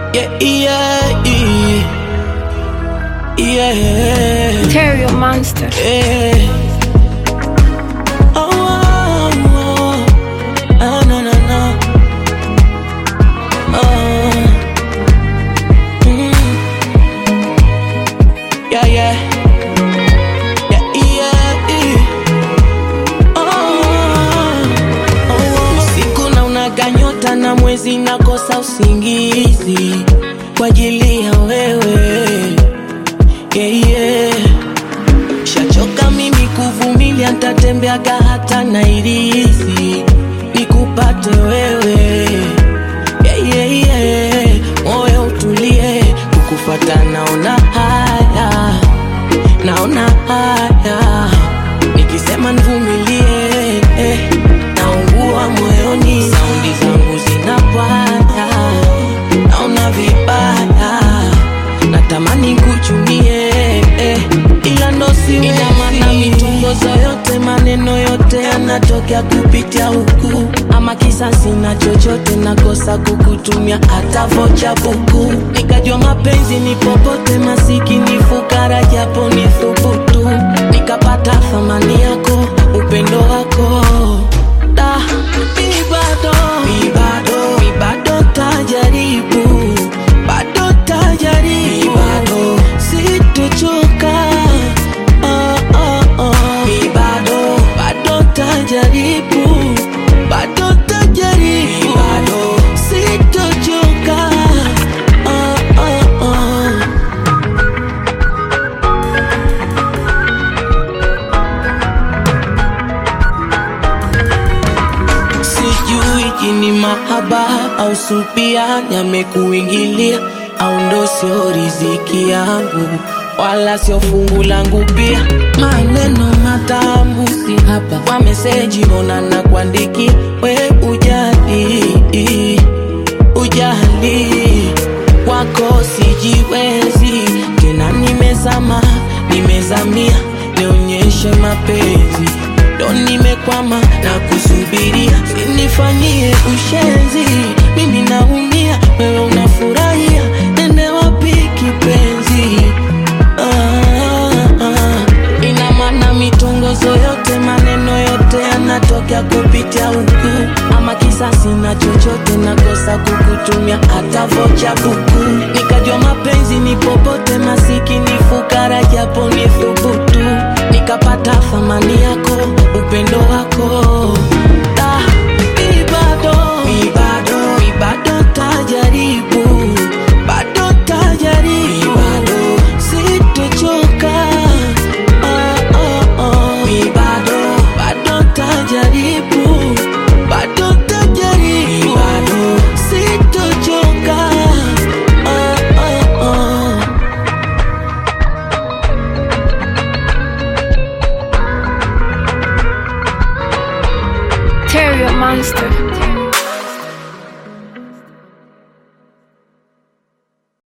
Yeah, yeah, yeah. Yeah. Terrier monster. Yeah. Oh, oh, oh. Ah, no, no, no. Oh. Mm. Yeah, yeah. Yeah, yeah, yeah. Oh, oh, oh. Usiku na unaga nyota na mwezi nakosa usingizi kwa ajili ya wewe yeah, yeah. Shachoka mimi kuvumilia, ntatembeaga hata Nairisi nikupate wewe yeah, yeah, yeah. Moyo utulie, kukufata naona haya, naona haya, nikisema nivumilie eh, naungua moyoni, saundi zangu zinapanda, naona vibaya natamani kuchumie eh, ila ndo siwezi. Ina maana mitongozo yote maneno yote yanatokea kupitia huku, ama kisa sina chochote, nakosa kukutumia hata vocha buku. Nikajua mapenzi ni popote, masikini fukara, japo ni thubutu, nikapata thamani yako, upendo wako da mi bado mi bado mi bado tajaribu bado tajaribu bado sitochoka oh, oh, oh. mi bado bado tajaribu bado tajaribu bado sitochoka oh, oh, oh. Sijui jini mahaba au supia yamekuingilia au ndo sio riziki yangu wala sio fungu langu pia. Maneno matamu si hapa kwa meseji, mbona na kuandikia we ujali ujali wako sijiwezi tena, nimezama nimezamia, nionyeshe mapenzi ndo nimekwama na kusubiria, sinifanyie ushenzi, mimi naumia, wewe unafurahia, nende wapi kipenzi? Ah, ah. Ina maana mitongozo yote maneno yote yanatokea kupitia huku, ama kisa sina chochote, nakosa kukutumia hata vocha buku. Nikajua mapenzi ni popote, masikini fukara, japo ni thubutu, nikapata thamani yako, upendo wako da mi bado mi bado mi bado tajaribu bado tajaribu bado sitochoka oh, oh, oh. mi bado bado tajaribu bado tajaribu bado sitochoka oh, oh, oh. Terrier monster.